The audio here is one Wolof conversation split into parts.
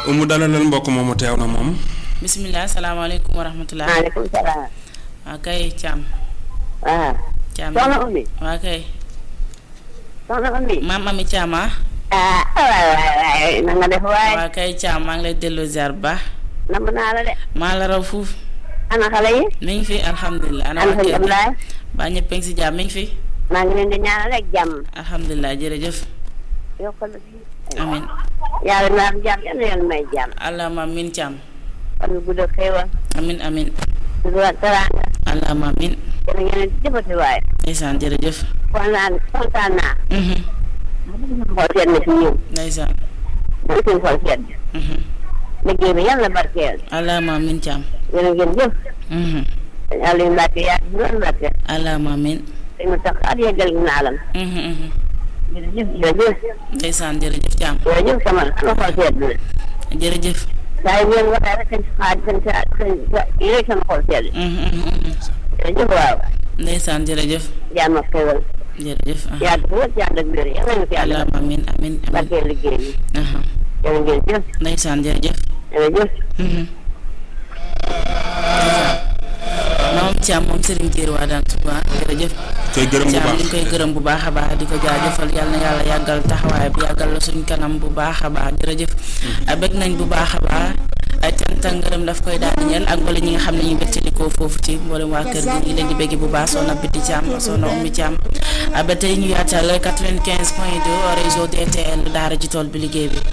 umu dalalal mbokk moomu teew na moom. bisimilah salaamaaleykum wa rahmatulah. maaleykum salaam. waa kay Thiam. waaw. Thiam soxna Oumy. waa kay. soxna Oumy. maam Ami Thiam ah. ah waay waay waay na nga def waay. waa kay Thiam maa ngi lay delloo ziar bu baax. namb naa la de. maa la raw fuuf. ana xale yi. mi ngi fi alhamdulilah. ana waa kër gi alhamdulilah. ba ñëpp a ngi si jàmm mi ngi fi. maa ngi leen di ñaanal rek jàmm. alhamdulilah jërëjëf. yokkal la fi. amin yàlla na am jàmm yal na yàlla may jàmm. allahumma amin Thiam. fan yu gudd ak xéewal. amin amin sutura ak teraanga. allahumma amin. yéen a ngi jëfati waay. ndeysaan jërëjëf. kontaan kontaan naa. Mhm. xool seet na si ñun. ndeysaan. mooy suñu xool seet. Mhm. liggéey bi yàlla barkeel. allahumma amin Thiam. yéen a ngeen jëf. Mhm. yàlla yu mbàkke yaa ngi doon mbàkke. allahumma amin. te mu tax at yeggal naalam. Mhm, mhm. jërëjëf jërëjëf. ndeysaan jërëjëf Thiam. jërëjëf sama sama xol seet na. jërëjëf. saa yu ngeen waxee rek seen xaaj seen sa seen yéen sama xol seet. Mhm, mhm, mhm. jërëjëf waaw. ndeysaan jërëjëf. jàmm ak xéewal. jërëjëf. aha. yàgg bu wër yàgg ak wér yàlla na fi yàlla allahumma amin amin amin. barkeel liggéey bi. aha. jërë ngeen jëf. ndeysaan jërëjëf. jërëjëf. Mhm. maam Thiam moom Serigne Diir waa daan suba jërëjëf. koy gërëm bu Thiam baax ñu ngi koy gërëm bu baax a baax di ko jaajëfal yal na yàlla yàggal taxawaay bi yàggal la suñ kanam bu baax a baax jërëjëf. bëgg nañ bu baax a baax ay cant ak ngërëm daf koy daal di ñeel ak wala ñi nga xam ne ñu wéttalikoo foofu ci mboolem waa kër gi ñu ngi leen di bégg bu baax soxna Biti Thiam soxna Oumy Thiam ba tey ñu yaatal 95 point 2 réseau DTL daara ji tool bi liggéey bi.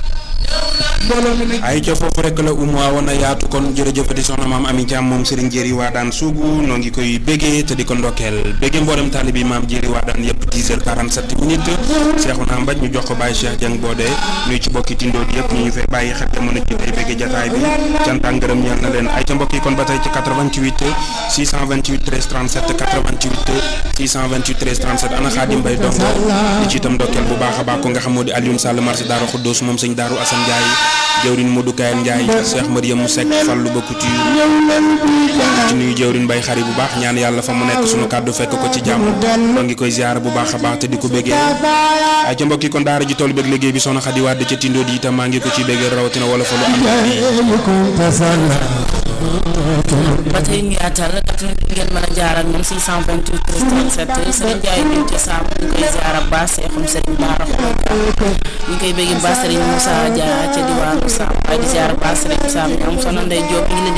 ay ca foofu rek la umu awoon a yaatu kon jërëjëfati soxna maam Ami Thiam moom Serigne Jéeri waa daan suugu noo ngi koy béggee te di ko ndokkeel béggee mboolem taalibi maam Jéeri waa daan yëpp 10 heures 47 minutes Seexuna Mbaj ñu jox ko Baye Cheikh Dieng Bodé nuy ci bokki tindoo di yëpp ñu ñu fay bàyyi xel jamono ji tey béggee jataay bi cant ak ngërëm ñeel na leen ay ca mbokk yi kon ba tey ci 88 628 13 37 88 628 13 37 ana Xaadim Mbay dongo di ci itam ndokkeel bu baax a baax ko nga xam moo di Alioune Sall marché Daaru Xuddoos moom sëñ Daaru Assane Ndiaye jëwrin Modou Kayen Ndiaye Cheikh Mariam Seck Fallou Ba Couture ci nuyu jëwrin Mbay xari bu baax ñaan yàlla fa mu nekk sunu kàddu fekk ko ci jàmm noo ngi koy ziar bu baax a baax te di ko béggee ay ca mbokk yi kon daara ji toll bëgg liggéey bi soxna Xadi Wàdd ca tindoo di itam maa ngi ko ciy béggee rawatina wala fa lu am ba tey ñu yaatal 88 ngeen mën a jaar ak ñoom 628 37 Serigne Ndiaye ñu ci saam ñu koy ziar ak baax seexum Serigne Bara ñu koy bëgg baax Serigne Moussa Dia ca diwaanu Saam waaye di ziar baax Serigne Sam ñoom soxna Ndey Diop ñu ngi leen di